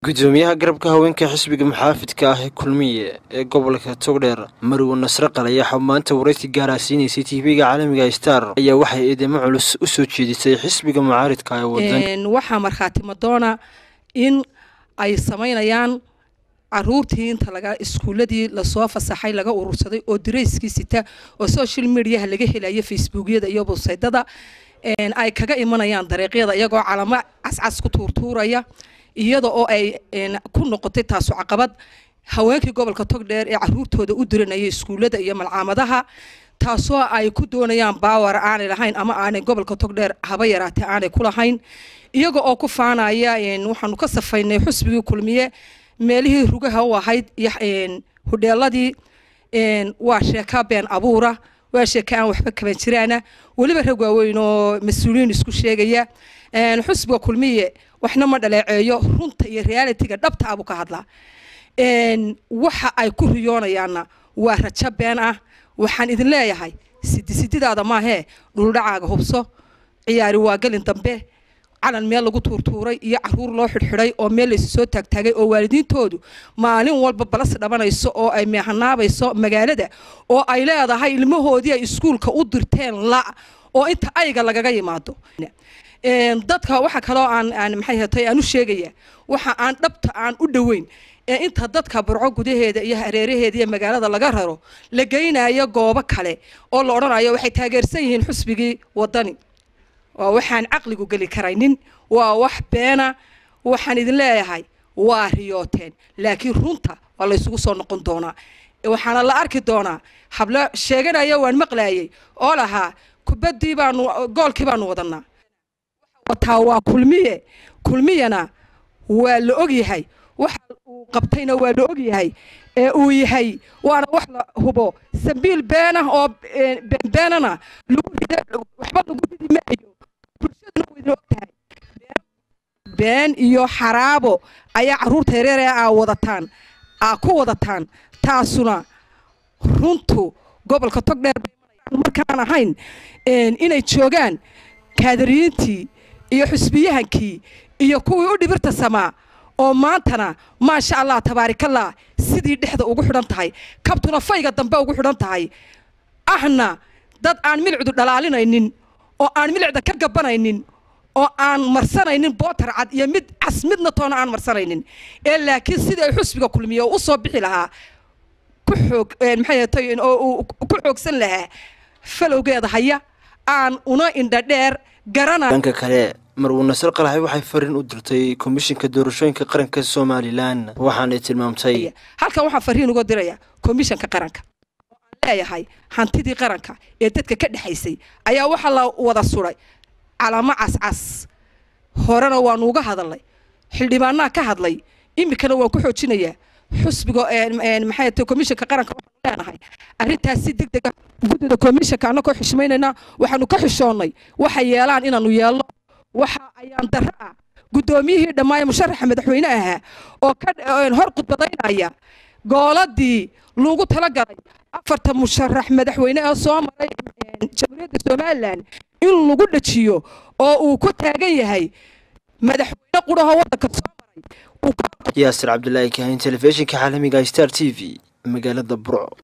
gudoomiyaha garabka haweenka xisbiga muxaafidka ah ee kulmiye ee gobolka togdheer marwo nasre qalayaxa maanta waraysi gaaraasiinaysay tv-ga caalamiga star ayaa waxay eedeymo culus u soo jeedisay xisbiga mucaaridka ee wadan waxaa markhaati madoona in ay samaynayaan caruurtii inta laga iskuuladii lasoo fasaxay laga urursaday oo darayskii sita oo social mediaha laga helayo facebookyada iyo websaydada ay kaga imanayaan dariiqyada iyagoo calamo cascas ku tuurtuuraya iyada oo ay ku noqotay taasu caqabad haweenkii gobolka togdheer ee caruurtooda u diranayay iskuullada iyo malcaamadaha taasoo ay ku doonayaan baawar aanay lahayn ama aanay gobolka togdheer haba yaraatee aanay ku lahayn iyaga oo ku faanaya waxaanu ka safaynay xusbigii kulmiye meelihii rugaha u ahayd iyo hudheeladii waa sheeka been abuura waa sheeka aan waxba kaban jiraana weliba rag waaweyn oo mas-uuliyiin isku sheegaya xusbiga kulmiye waxna ma dhaleeceeyo runta iyo realitiga dhabta abuu ka hadlaa waxa ay ku riyoonayaanna waa rajo been ah waxaan idin leeyahay sidisididaada maahee dhuldhacaaga hubso ciyaari waa gelin dambe calan meel lagu tuurtuuray iyo caruur loo xidhxidhay oo meel laysu soo taagtaagay oo waalidiintoodu maalin walba balas dhabanayso oo ay meehanaabayso magaalada oo ay leedahay ilmahoodii ay iskuulka u dirteen la oo inta ayga lagaga yimaado dadka waxa kaloo aan aan maxay hatay aan u sheegaya waxa aan dhabta aan u dhoweyn ee inta dadka burco gudaheeda iyo hareeraheeda iyo magaalada laga raro la geynayo goobo kale oo la odhanayo waxay taageersan yihiin xusbigii wadani waa waxaan caqligu geli karaynin waa wax beena waxaan idin leeyahay waa riyooteen laakiin runta waa laysugu soo noqon doonaa waxaana la arki doonaa hablo sheeganaya waan maqlaayay oo lahaa kubaddii baanu goolkii baanu wadanaa wataa waa kulmiye kulmiyana waa la ogyahay waxa uu qabtayna waa la ogyahay ee uu yahay waana wax la hubo sambiil beenah oo beenbeenana lagu rida waxba lagu ridi maayo bulshaduna way og tahay been iyo xaraabo ayaa carruurta yareere aa wadataan aa ku wadataan taasuna runtu gobolka togdheer markaan ahayn inay joogaan kaadariyiintii iyo xusbiyahankii iyo kuwii u dhibirta samaa oo maantana maasha allah tabaarikallah sidii dhexda ugu xidhan tahay kabtuna fayga dambe ugu xidhan tahay ahna dad aan milicdu dhalaalinaynin oo aan milicda ka gabanaynin oo aan marsanaynin bootar cad iyo mid cas midna toona aan marsanaynin ee laakiin sidii ay xusbiga kulmiye oo u soo bixi lahaa ku xoog maxay tahay oo uu ku xoogsan lahaa falowgeeda haya aan una indha dheer garana dhanka kale marwo nasar qalaxay waxay fariin u dirtay komishinka doorashooyinka qaranka somalilan waxaanay tilmaamtay halkan waxaan fariin uga diraya komishanka qaranka oo aan leeyahay hantidii qaranka ee dadka ka dhexaysay ayaa waxaa la wada suray calamo cascas horena waanu uga hadalnay xildhibaanaa ka hadlay iminkana waan ku xoojinayaa xusbiga maxay tahay komishanka qaranka waxaanu leenahay arrintaas si deg dega guddida komishanka annagoo xishmaynayna waxaanu ka xishoonnay waxay yeelaan inaanu yeelno waxa ayaan darro ah guddoomiyihii dhammaaya musharaxa madaxweyne ahaa oo ka hor khudbadaynaya gooladii lagu talagalay afarta musharax madaxweyne ee soo maray jamhuuriyadda somalilan in lagu dhajiyo oo uu ku taagan yahay madaxweyne quraho waddanka soo maray yaasir cabdulaahi kahin telefishinka caalamiga star t v magaalada burco